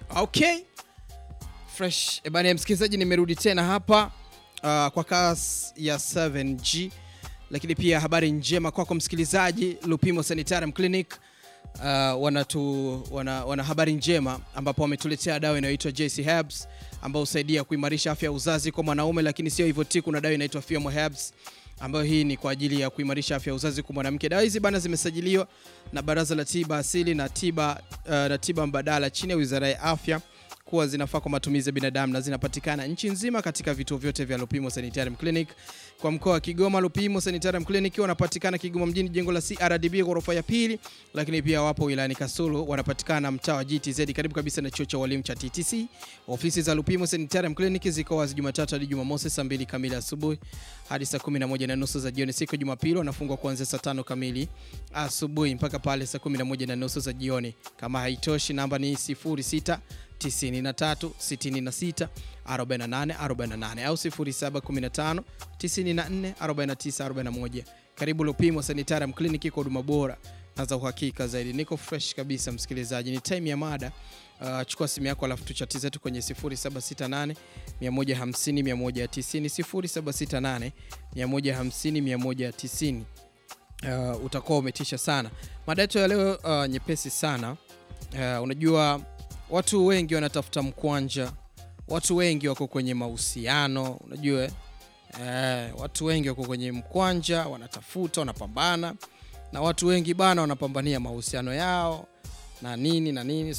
Okay. Fresh. E bana msikilizaji, nimerudi tena hapa uh, kwa kasi ya 7G, lakini pia habari njema kwako msikilizaji. Lupimo Sanitarium Clinic uh, wanatu, wana, wana habari njema ambapo wametuletea dawa inayoitwa JC Herbs ambayo husaidia kuimarisha afya ya uzazi kwa mwanaume, lakini sio hivyo tu, kuna dawa inaitwa Fiomo Herbs ambayo hii ni kwa ajili ya kuimarisha afya ya uzazi kwa mwanamke. Dawa hizi bana zimesajiliwa na Baraza la Tiba Asili na Tiba, uh, na Tiba Mbadala chini ya Wizara ya Afya kuwa zinafaa kwa matumizi ya binadamu na zinapatikana nchi nzima katika vituo vyote vya Lupimo Sanitarium Clinic. Kwa mkoa wa Kigoma, Lupimo Sanitarium Clinic wanapatikana Kigoma mjini, jengo la CRDB ghorofa ya pili, lakini pia wapo wilayani Kasulu, wanapatikana mtaa wa GTZ karibu kabisa na chuo cha walimu cha TTC. Ofisi za Lupimo Sanitarium Clinic ziko wazi Jumatatu hadi Jumamosi saa 2 kamili asubuhi hadi saa 11 na nusu za jioni. Siku ya Jumapili wanafungwa kuanzia saa 5 kamili asubuhi mpaka pale saa 11 na nusu za jioni. Kama haitoshi, namba ni 06 93 66 48 48 au 0715 94 49 41. Karibu Lupimo Sanitarium Clinic kwa huduma bora na za uhakika zaidi. Niko fresh kabisa msikilizaji, ni time ya mada. Uh, chukua simu yako alafu tuchati zetu kwenye 0768 150 190 0768 150 190. Uh, utakuwa umetisha sana. Mada yetu ya leo uh, nyepesi sana. Uh, unajua watu wengi wanatafuta mkwanja, watu wengi wako kwenye mahusiano, unajua eh, watu wengi wako kwenye mkwanja, wanatafuta, wanapambana, na watu wengi bana wanapambania mahusiano yao na nini na nini